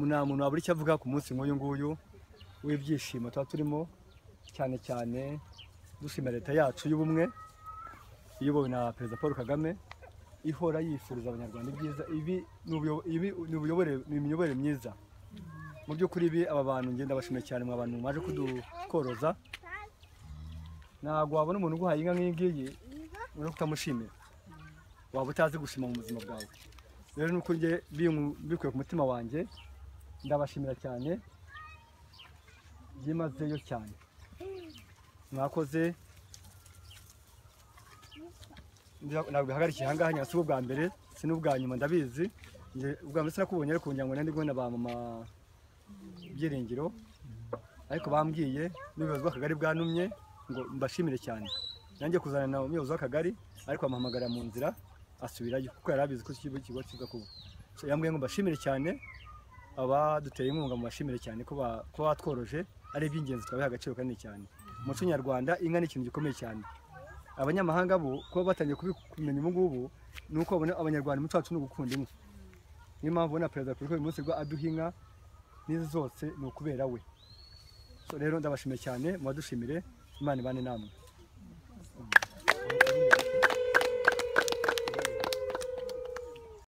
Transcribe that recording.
nta muntu wabura icyo avuga ku munsi nk'uyu nguyu w'ibyishimo tuba turimo cyane cyane dushimira leta yacu y'ubumwe iyobowe na perezida paul kagame ihora yifuriza abanyarwanda ibyiza ibi ni ubuyo- ibi ni ubuyobore ni imiyoborere myiza mu by'ukuri ibi aba bantu ngenda bashimiye cyane mwa bantu mwaje kudukoroza ntabwo wabona umuntu uguhaye inka nk'iyi ngiyi uri kutamushimira waba utazi gushima mu buzima bwawe rero ni uko njye bingu- mbikuye ku mutima wanjye ndabashimira cyane byimazeyo cyane mwakoze Ndira- ntabwo bihagarikiye aha ngaha nyasi ubwa mbere si n'ubwa nyuma ndabizi Njye ubwa mbere sinakubonye ariko kugira ngo ndi kubona ba mama byiringiro ariko bambwiye n'ubuyobozi bw'akagari bwantumye ngo mbashimire cyane nanjye kuzana na umuyobozi w'akagari ariko amuhamagara mu nzira asubirayo kuko yari abizi ko ikigo kigo kiza kuba So, yambwiye ngo mbashimire cyane abaduteye inkunga mu bashimire cyane ko ba- ko batworoje ari iby'ingenzi twabiha agaciro kanini cyane mu muco nyarwanda inka ni ikintu gikomeye cyane abanyamahanga bo kuba batangiye kubimenya ubu ngubu ni uko babona abanyarwanda umuco wacu ni ugukunda inka niyo mpamvu ubona perezida wa repubulika uyu munsi rwa aduha inka n'izi zose ni ukubera we So, rero ndabashimiye cyane mubadushimire imana ibane namwe